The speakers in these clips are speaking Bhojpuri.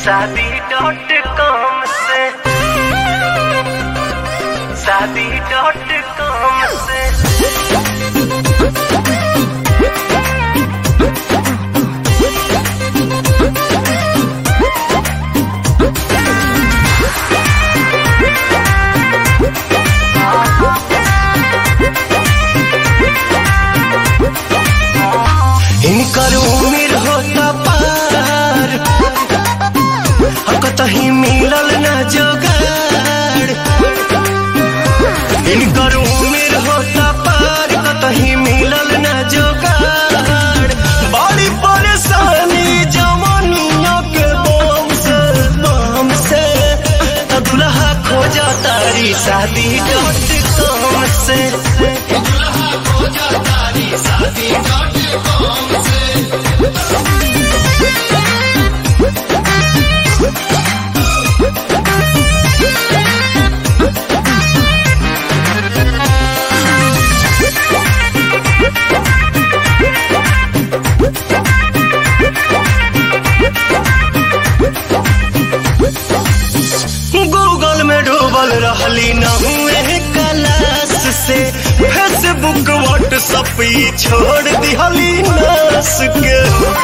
शादी डॉट कॉम से शादी डॉट कॉम से इनकर उम्र होता पार हम कतही मिलल न जोगाड़ इनकर उम्र होता पार कतही मिलल न जोगाड़ बड़ी परेशानी जवानिया के बम से बम से त दुल्हा खोजा तारी शादी डॉट कॉम से गूगल में डूबल रहली न हुए क्लास से फेसबुक व्हाट्सअप ई छोड़ दिहली नस के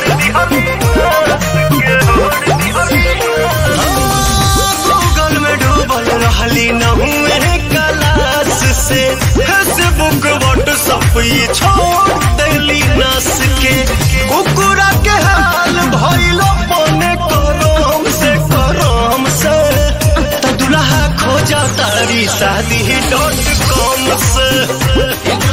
गूगल में डूबल रहली न हुए क्लास से फेसबुक व्हाट्सअप ई छोड़ दिहली नस के कुकुरा के हाल भइलो पने करम से करम से त दुल्हा खोजा तारी शादी डॉट कॉम से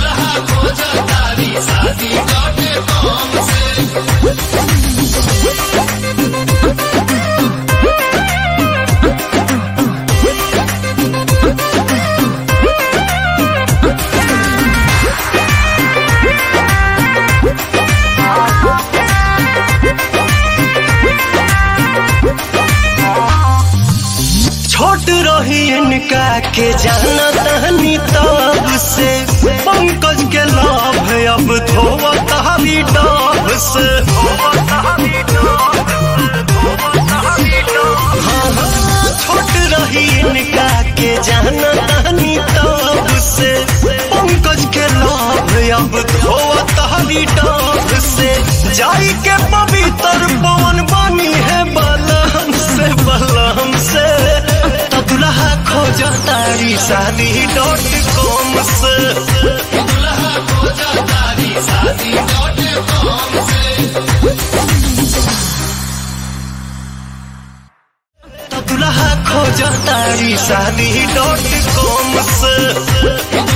छोट रही इनका के जाना तहनी तब से पंकज के लाभ अब धोवा तहरी डाब से हाँ, हाँ, छोट रही इनका के जाना तहनी तब से पंकज के लाभ अब धोवा तहरी डाब से जाई के पवित्र पवन बनी है बलम से बलम से त दुल्हा खोजा तारी शादी डॉट कॉम से त दुल्हा खोजा तारी शादी डॉट कॉम से